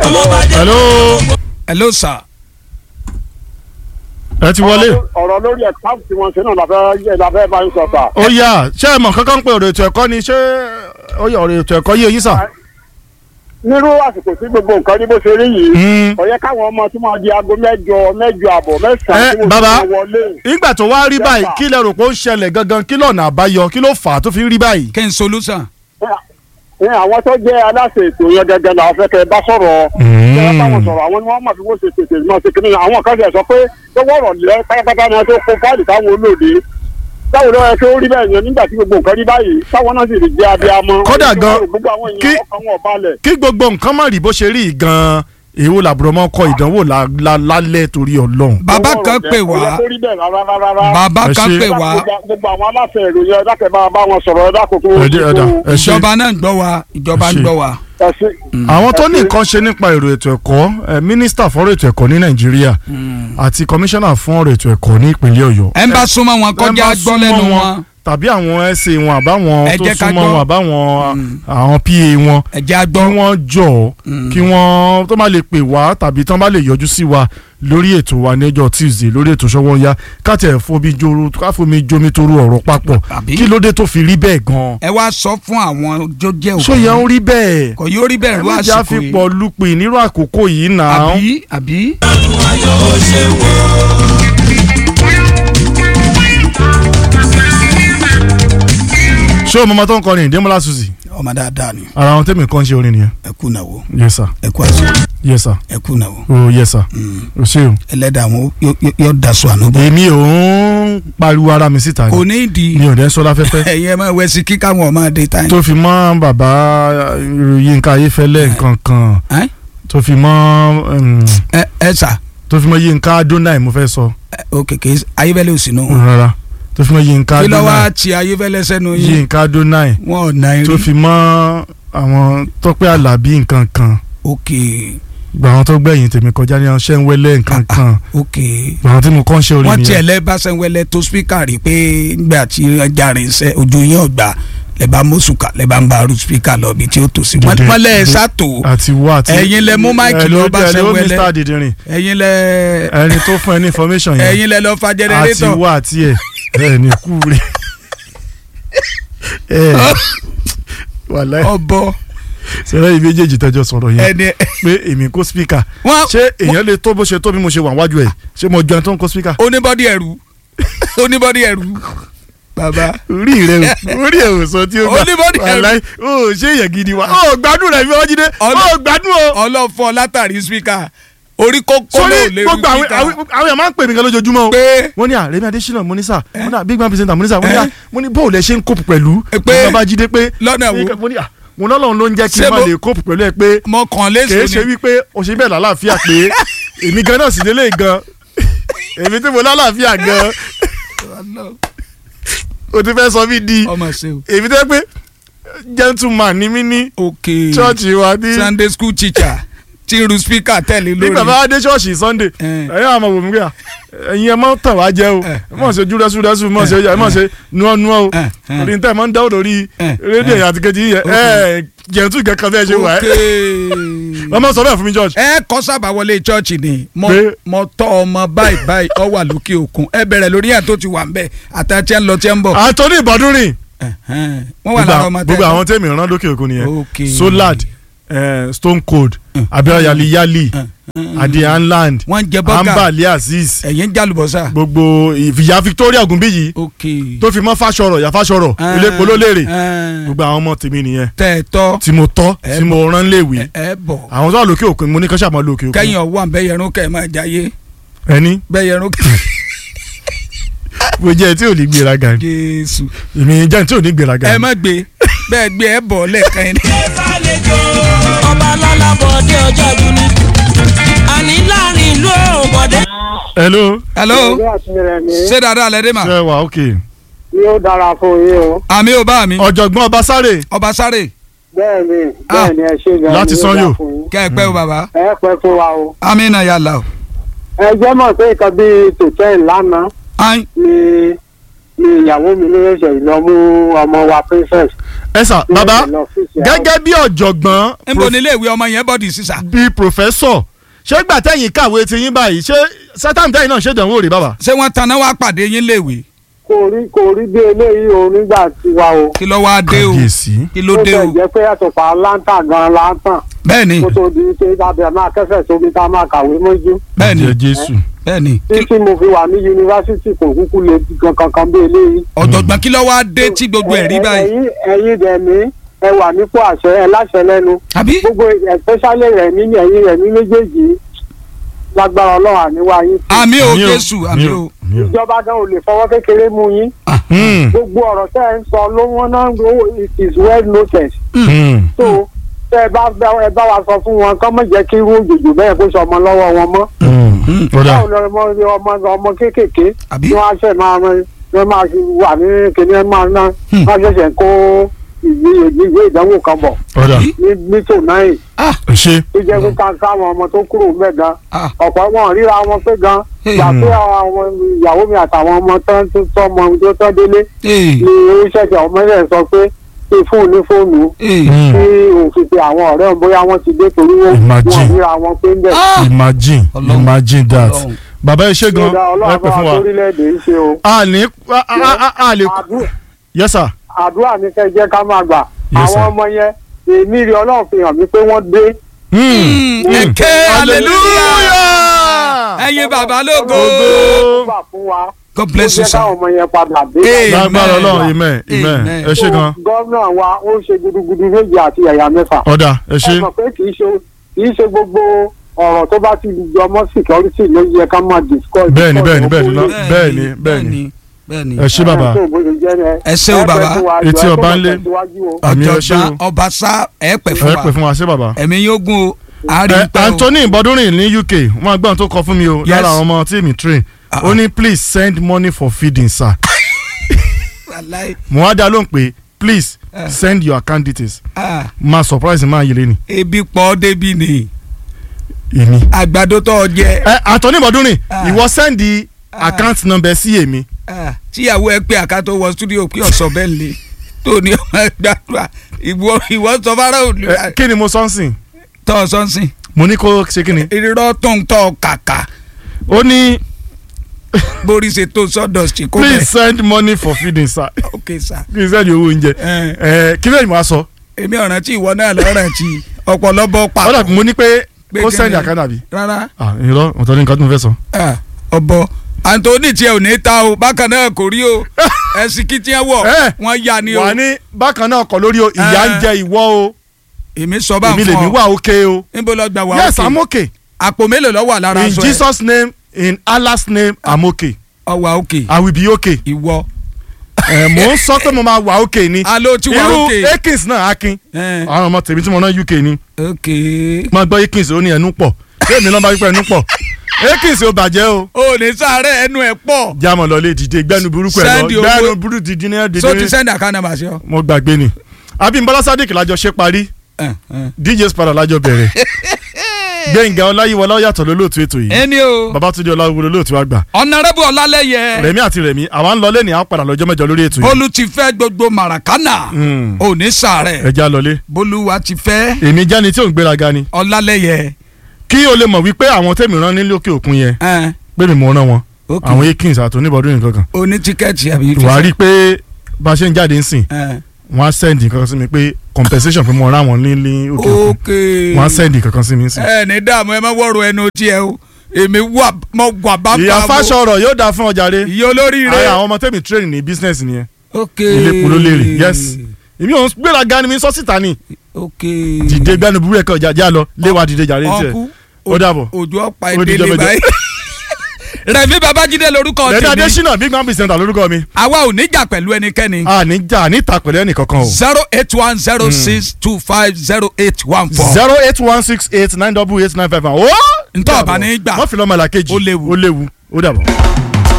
hello hello sir. ẹ ti wọlé ọ̀rọ̀ lórí ẹ̀ka tí wọ́n ṣe náà làfẹ́ làfẹ́ bá ń sọ sà. ó yá ṣé ẹ mọ̀ kankan pé ọ̀rọ̀ ètò ẹ̀kọ́ ni ṣé ó yẹ ọ̀rọ̀ ètò ẹ̀kọ́ yé yín sà. nírú àsìkò tí gbogbo nǹkan ní bó ṣe rí yìí Mm. kò yẹ káwọn ọmọ tí wọ́n di aago mẹ́jọ mẹ́jọ àbọ̀ mẹ́sàn-án ẹ tí wọ́n bàbá ti wọlé. nígbà tó wá rí Yes, báyìí sir. kí lẹ rò pé ó ń ṣẹlẹ̀ gangan kí lọ́nà àbáyọ kí ló fà á tó fi ń rí báyìí. kí n solution. ní àwọn tó jẹ́ aláṣẹ ètò yẹn gẹ́gẹ́ làwọn fẹ́ kẹ́ ẹ bá sọ̀rọ̀ Mm. kẹ́ ẹ bá wọn sọ̀rọ̀ àwọn ni wọ́n mọ̀ bí wọ́n ṣe tètè mọ̀ sí kìnìún àwọn kan ṣe sọ pé tó wọ̀rọ̀ lẹ́ pátápátá ni wọ́n tó kó fáìlì táwọn olóde táwọn olóyè tó rí bẹ́ẹ̀ yẹn nígbà tí gbogbo nǹkan rí báyìí táwọn náà sì rí jẹ́ abiyamọ. Kódà gan- gbogbo àwọn kí- èèyàn ọkàn wọn balẹ̀. kí gbogbo nǹkan má rí bó ṣe rí gan-an èwo làbúrò mọ́ kọ ìdánwò la- la- lálẹ́ torí ọlọ́run. bàbá kan pè Kò yẹ wá kó rí bẹ́ẹ̀ rárá rárá. bàbá Ẹ kan ṣe- pè wá gbogbo àwọn aláṣẹ ìròyìn ẹ̀dá kẹ́ bá bá wọn sọ̀rọ̀ ẹ̀dá kòkó. ẹ jẹ́- ẹ̀dá, ẹ ṣe. ìjọba náà ń gbọ́ wa ìjọba Ẹ ń ṣe. gbọ́ wa. ẹ ṣe. àwọn tó ní nǹkan ṣe nípa èrò ètò ẹ̀kọ́ ẹ, mínísítà fọ́rọ̀ ètò ẹ̀kọ́ ní nàìjíríà àti kọmíṣánná fún ọ̀rọ̀ ètò ẹ̀kọ́ ní ìpínlẹ̀ ọ̀yọ́. ẹ ń bá súnmọ́ wọn ẹ kọjá bá gbọ́ súnmọ́ lẹ́nu wọn tàbí àwọn ẹsẹ̀ wọn àbáwọn Ẹ tó jẹ́ ká súnmọ́ gbọ́. wọn àbáwọn àwọn pa wọn ẹ jẹ́ á kí gbọ́. wọ́n jọ kí wọ́n tó bá lè pè wá tàbí tó bá lè yọjú sí wa lórí ètò wa níjọ́ tuesday lórí ètò Sówónyá káàtì ẹ̀ fomi joro káfomi jomi toru ọ̀rọ̀ papọ̀ Àbí? kí ló dé tó fi rí bẹ́ẹ̀ gan-an. ẹ wá sọ fún àwọn tó jẹ́ òkú. ṣó yẹ ń rí bẹ́ẹ̀ kò yóò rí bẹ́ẹ̀ ẹ ló má jà àsìkò fi yìí. pọ̀ lupin nírú àkókò yìí náà. àbí àbí. ṣé o mọ̀mọ́ tó ń kọrin ìdẹ́mọ́lá suzi ọmọ dáadáa ni ara àwọn tẹ́mi kan ṣe orin nìyẹn. ẹ kú náwó yes sir ẹ kú àṣọ yes sir ẹ kú náwó. oh yes sir o ṣe o. ẹlẹ́dàá àwọn yóò- yóò yóò daṣọ àánú bọ̀. èmi ò ń pariwo ara mi síta kò ni ní ìdí mi ò dẹ́ sọ láfẹ́fẹ́ ẹ̀yin ẹ máa wẹ̀ sí kíkà wọn máa dé táyì. tó fi mọ́ bàbá Yínká Ayéfẹ́lẹ́ nǹkan kan Ẹ́? tó fi mọ́ um, ẹ ẹ sà tó fi mọ́ Yínká Adonai mo fẹ́ sọ ó kéke ayébẹ́lẹ́ òsì nù. rárá tó fi mọ́ Yínká kí ló wá Adonai ti ayébẹ́lẹ́ sẹ́nu yín Yínká Adonai wọn ò náà tó rí. fi mọ́ àwọn Tọ́pẹ́ Àlàbí nǹkan kan ok gba àwọn tó gbẹ̀yìn tèmi kọjá ní ọṣẹ́ ń wẹ́lẹ́ nǹkan kan ok gba àwọn tí mo kọ́ ń ṣe orin wọ́n tiẹ̀ nìyẹn lẹ́ bá sẹ́wẹ́lẹ́ tó spíkà rí pé nígbà tí ọjà rẹ̀ ń sẹ́ ojú yín ọ̀gbà lẹ́ bá mọ́sùkà lẹ́ bá ń bá arú spíkà lọ bí tí ó tò sí. wọ́n Dìde- wọ́n lẹ́ ẹ̀ dìde- sátò àti wá àti Ẹ̀yin lẹ mú máìkì lọ bá ẹ ló Sẹ́wẹ́lẹ́. Mr. Didirin ẹ̀yin lẹ́ ẹni tó fún ẹ ní information yẹn ẹ̀yin lẹ́ lọ fa àti jẹnẹrétọ̀ wá àti ẹ ẹ ní kú rẹ ẹ wàláì ọbọ sẹ́rẹ́ yìí méjèèjì tẹ́jọ́ sọ̀rọ̀ yẹn ẹni pé èmi kó speaker wọ́n ṣé èèyàn lè tó bó ṣe tó bí mo ṣe wà wájú ẹ̀ ṣé mo jọ ẹni tó ń kó speaker. oníbọ́dí ẹ̀rú oníbọ́dí ẹ̀rú bàbá orí rẹ o orí ẹ ò sọ tí ó gbà Oníbọ̀dì ẹ̀rù. wàláì ó ṣé èèyàn gidi wa ó gbádùn rẹ fi wọ́n jíde Ọlọ́- ó gbádùn o. ọlọ́fọ́ látàrí spíkà orí kókó sórí ló lè rí gbogbo àwọn spíkà àwọn àwọn èèyàn máa ń pè mí gan lójoojúmọ́ o. pé wọ́n ní àrẹ́mi adésínà mo ní sà mo ní à big man presenter mo ní sà mo ní à Eh? mo ní bóòlù ẹ ṣe ń kópù pẹ̀lú Eh, pé- bàbá jíde pé lọ́nà wo mo ní à mo ní ọlọ́run ló ń jẹ́ kí Ṣé n má mo- lè kópù pẹ̀lú ẹ pé mo kàn kìí ṣe léṣo ni wípé o ṣe bẹ́ẹ̀ lálàáfíà pé èmi gan náà sì lélẹ̀ gan èmi tí mo lálàáfíà gan o ti fẹ́ sọ mí di ọmọ ṣe o èmi tẹ́ pé gentleman ni mí ní ok ṣọ́ọ̀ṣì wa ní sunday school teacher tí irú spíkà tẹ̀lé ní bàbá lórí adé ṣọ́ọ̀ṣì sunday Eh. ẹ̀yin àwọn ọmọ òmùgbé à ẹ̀yin ẹ̀ mọ́ tàn wá jẹ́ o Eh, ẹ̀ mọ̀ ṣe júrẹ́súrẹ́sú mọ̀ ṣe ẹ̀ mọ̀ ṣe nuọ́nuọ́ o Eh, eh. orí tẹ̀ mọ́ ń dáwọ́ lórí Eh, rédíò yẹn àti kejì yẹn ẹ̀ jẹ̀ntú kankan bẹ́ẹ̀ ṣe wà ok ẹ́ wọ́n mọ̀ sọ bẹ́ẹ̀ fún mi George. ẹ kọ́ sábà wọlé chọ́ọ̀chì ni mo Pé- mo tọ́ ọmọ báyìí báyìí ọ wà lókè òkun ẹ bẹ̀rẹ̀ lórí ẹ̀ tó ti wà ń bẹ̀ àtàtì ẹ̀ ń lọ tí ẹ̀ ń bọ̀ Anthony Bọ́dúnrìn Ẹ̀hẹ́n. wọ́n wà lára ọmọ tẹ́ gbogbo àwọn tẹ́mi rán lókè òkun nìyẹn Ok. Solad eh, Stone Cold Abiola Yali Yali Adi Anland wọ́n ń jẹ bọ́gà Ambali Azeez ẹ̀yìn ń jálùbọ́sà gbogbo ìyá Victoria Ogunbiyi ok tó fi mọ́ Fáṣọrọ̀ yà Fáṣọrọ̀ Ah, ilé polólèrè ah. gbogbo àwọn ọmọ tèmi nìyẹn tẹ́ ẹ tọ́ tí mo tọ́ Ẹ tí mo rán léèwé ẹ- ẹ bọ̀ àwọn tó wà lókè òkun mo ní kọ́ṣà máa lókè òkun kẹ́yìn ọ̀wọ́ àbẹ́yẹrún kẹ́ ẹ máa jáyé ẹni bẹ́yẹrún kẹ́ mo jẹ́ tí ò ní gbéraga ni jésù èmi jẹ́ tí ò ní gbéraga ẹ ni. má gbé bẹ́ẹ̀ gbé ẹ bọ̀ lẹ́ẹ̀kan yẹn. ọba lọ́lábọ̀dé ọjọ́ ìdúní àní láàrin ìlú òbọ̀dé. hello hello ilé àtúnyẹrẹ mi ṣé dáadáa lẹ dé mà ṣe wà ok yóò dára fún yín o àmì ò bá mi ọ̀jọ̀gbọ́n Ọbásárè ọba sáré bẹ́ẹ̀ ni Ah. bẹ́ẹ̀ ni ẹ ṣe gan Láti ni yóò Sanyo. dára fún yín. kẹ́ ẹ pẹ́ o bàbá ẹ pẹ́ fún wa o àmì náà yà là o. ẹ jẹ́ mọ̀ pé nǹkan bíi tòtẹ́ ìlànà ayin ni ni ìyàwó mi ló ṣẹ̀ṣẹ̀ lọ mú ọmọ wa princess. ẹ sà bàbá lọ fíìsì àwọn- gẹ́gẹ́ bí ọ̀jọ̀gbọ́n níbo ni iléèwé ọmọ yẹn bọ́dì sísà bíi pòfẹ́sọ̀ ṣé gbà tẹ̀yìn kàwé ti yín báyìí ṣé sátán tẹ̀yìn náà ṣèdánwò rè bàbá. ṣé wọ́n taná wá pàdé yín léèwé kò rí kò rí bí eléyìí o nígbà tiwa o. kí ló wá dé o Kábíyèsí. kí ló ó dé bẹ̀ o jẹ́ pé àtùpà láńtà gan láńtàn bẹ́ẹ̀ ni kó tó di pé tábìlì máa kẹsẹ̀ sómi tá a máa kàwé mọ́jú. bẹ́ẹ̀ ni Ẹ̀jẹ̀ Jésù. bẹ́ẹ̀ ni títí mo fi wà ní yunifásitì kò kúkú lè di kankan kan bí eléyìí. ọ̀jọ̀gbọ́n kí ló wá dé tí gbogbo ẹ̀ rí Ẹ- báyìí ẹ̀yin ẹ̀yin dẹ̀ ní ẹ wà nípò àṣẹ ẹ láṣẹ lẹ́nu àbí gbogbo especially rẹ̀ ní ẹ̀yin rẹ̀ ní méjèèjì lágbára ọlọ́run àníwá yín. sí. àmì ò Àmì o, Jésù àmì ò àmì o. ìjọba gan ò lè fọwọ́ kékeré mú yín Hmm, gbogbo ọ̀rọ̀ tẹ́ ẹ ń sọ ló wọ́n náà ń lo it is well noted hmm. so tẹ́ ẹ bá bá- ẹ bá wa sọ fún wọn kọ́ mọ̀ jẹ́ kí irú òjòjò bẹ́ẹ̀ kó sọmọ lọ́wọ́ wọn mọ́ Hmm. Ọ̀dà. báwo lọ ọmọ ọmọ ọmọ kéékèèké àbí tí wọ́n á ṣẹ̀ máa wọ́n máa fi wà ní kíní ẹ̀ máa ná wọ́n ṣẹ̀ṣẹ̀ kó ìwé ìwé ìdánwò kan bọ̀ Ọ̀dà. ní ní tònáì ah Ẹ ṣé. tó jẹ́ pé ká káwọn ọmọ tó kúrò ń bẹ̀ gan ah ọ̀pọ̀ wọn ríra wọn pé gan Hey. gbà pé àwọn ìyàwó mi àtàwọn ọmọ tán tó tọ́ ọmọ tó tọ́ délé ee ni oríṣiríṣi ọmọ rẹ̀ sọ pé kí fóònù ní fóònù ee Hmm. kí òfin pe àwọn ọ̀rẹ́ òun bóyá wọ́n ti dé torí wọn Imagine. wọn ríra wọn pé ń bẹ̀. ah Imagine Ọlọ́run. imagine that. Ọlọ́run. Bàbá ẹ ṣé gan Ṣé ẹ ọlọ́run pè bá fún wa wa. lórílẹ̀‐èdè yìí ṣe o. A ní a- a- a- a lè. Àdú- Yes sir. àdúrà ní kẹ́ jẹ́ ká máa gbà Yes, sir. àwọn ọmọ yẹn èmi rí ọlọ́run fi hàn mí pé wọ́n dé. Hmm. ẹ̀kẹ́ hallelujah ẹ̀yin bàbá lógo Ògo. gbà fún wa God ó bless you jẹ́ sir káwọn ọmọ yẹn padà dé. Amen. Lágbára Ọlọ́run amen amen. Amen. Ẹ ṣé gan. gómìnà wa ó ṣe gudugudu méje àti ẹ̀yà mẹ́fà. Ọ̀dà ẹ ẹ ṣé. mọ̀ pé kì í ṣe kì í ṣe gbogbo ọ̀rọ̀ tó bá ti jọ mọ́ security ló yẹ ká máa discuss. Bẹ́ẹ̀ni, bẹ́ẹ̀ni, discuss bẹ́ẹ̀ni, owó lọ- bẹ́ẹ̀ni, bẹ́ẹ̀ni. bẹ́ẹ̀ni Ẹ ṣé bàbá. Ẹ ṣé o, bàbá. Etí ọba ń lé. Àmì ẹ ṣé o. ọ̀jọ̀gbọ́n ọba sá ẹ pẹ̀ fún Ẹ pè wa fún wa ṣé bàbá. ẹ̀mí yóò gún o àárín Ẹ, pẹ́ o Anthony Bọ́dúnrìn ní UK wọ́n gbọ́n tó kọ fún mi o Yes. lára àwọn ọmọ tí mi train Ah, ó ní please send money for feeding sir Wàláhì. mo wá dá lóhùn pé please Ah. send your account details Ah, máa surprise máa yẹlé ni ebi pọ̀ débi ni èmi. àgbàdo tó jẹ ẹ Anthony Bọ́dúnrìn Ah. ìwọ send the Ah. account number sí èmi Ah, tíyàwó ẹ pé àkàtó wọ studio pé ọ̀sọ̀ bẹ́ẹ̀ lè tó ní ọmọ gbàdúrà ìwọ ìwọ sọ fara òní Ẹ, kí ni mo sọ ń sìn tọ́ ọ sọ́nsìn mo ní kó ṣe kí ni irọ́ tó ń tọ́ kàkà ó ní borí ṣe tó sọ́dọ̀ sí kó please bẹ́ẹ̀ send money for feeding sir ok sir kí n send owó oúnjẹ ẹ ẹ kí lóyún mo á sọ èmi ọ̀ràn tí ìwọ náà lọ́ràn tí ọ̀pọ̀lọpọ̀ pa ó dàbí mo ní pé Pé kó kí send ni? account àbí rárá ah irọ́ ọ̀tọ̀ ní nǹkan tó mo fẹ́ sọ. Ah, ọ̀bọ Anthony tiẹ̀ ò ní ta o bákan náà kò rí o ẹ̀sìn kí tiẹ̀ wọ̀ Eh, wọ́n yá ni o wà ní bákan náà kọ lórí o ìyá ń Eh. jẹ ìwọ o èmi sọ bá èmi ń lèmi fọ wà òkè o níbo lọ gbà wá yes i'm okay àpò mélòó lọ wà lára in aṣọ ẹ jesus name in allah's name i'm okay ọwà òkè i will be okay ìwọ ẹ mò ń sọ pé mo máa wà okay ni alo ti wà irú òkè akins náà akin Eh, àwọn ọmọ tèmi tí mo ná uk ni òkè máa gbọ́ akins ó ní ẹnu pọ̀ kéèmí náà bá wípé ẹnu pọ̀ akins ò bàjẹ́ o o ní sáré ẹnu ẹ pọ̀ jámọ̀ lọ lè dìde gbẹ́nu burúkú ẹ̀ lọ Send owó. gbẹ́nu burúkú dìde ní ẹ̀ so ti dìde sẹ́ndì àkànnà bàṣẹ ọ. mo gbàgbé ni abimbola sadiq lájọ ṣe parí Eh, eh. dj spada lájọ bẹ̀rẹ̀ gbẹ̀ngà ọláyíwọlá yàtọ̀ lólóòtú ètò yìí ẹni o babatunde ọláwúwo lólóòtú àgbà ọ̀nàrẹ́bù ọ̀làlẹ́yẹ rẹ̀mí àti rẹ̀mí àwa ń lọ lẹ́ni àwọn padà lọ́jọ́ mẹ́jọ lórí ètò yìí bólú ti fẹ́ gbogbo màràkánà Mm. ò ní sàárẹ̀ ẹja lọlé bólúwa ti fẹ́ èmi jáni tí ò ń gbéraga ni ọ̀làlẹ́yẹ. kí o lè mọ̀ wípé àwọn tẹ̀mí rán ní lókè òkun yẹn Eh, pé mi mọ̀ rán wọn ok. àwọn akins àti oníbọ̀dún nìkan kan o ní tíkẹ́ẹ̀tì àbí. wàá rí i pé bá a ṣe ń jáde ń sìn Eh, wọ́n á sẹ́ndì kankan sí mi pé compensation pé mo rán wọn ní ní òkè òkun ok. wọ́n á sẹ́ndì kankan sí mi ń sìn. ẹ ní dààmú ẹ má wọ̀rọ̀ ẹnu tiẹ̀ o èmi wà mọ wà bá ìyá bá fáṣọ ọ̀rọ̀ yóò dáa fún ọjà rẹ ìyá olóríire. ara àwọn ọmọ tẹ̀mí train ní business nìyẹn ok. ilé polo léèrè yes èmi ò ń gbéraga ni mi sọ síta ni ok. dìde gbẹnu burú ẹ̀kọ́ ọjà já lọ léwà dìde jàre tiẹ̀ ọkú ó dàbọ̀. òjò ọ̀pá Ó di ìdílé jọmọjọ. báyìí. rẹ̀mí babájídé lorúkọ rẹ̀mí tèmi adésínà big man presenter lórúkọ mi àwa ò ní jà pẹ̀lú ẹnikẹ́ni. a ní jà níta pẹ̀lú ẹnì kankan o zero eight one zero six two five zero eight one four. zero eight one six eight nine double eight nine five one. ó Ntọ́ ọ̀bà ní gbà. wọ́n fi lọ́mọ làkejì Ó léwu. ó léwu ó dàbọ̀.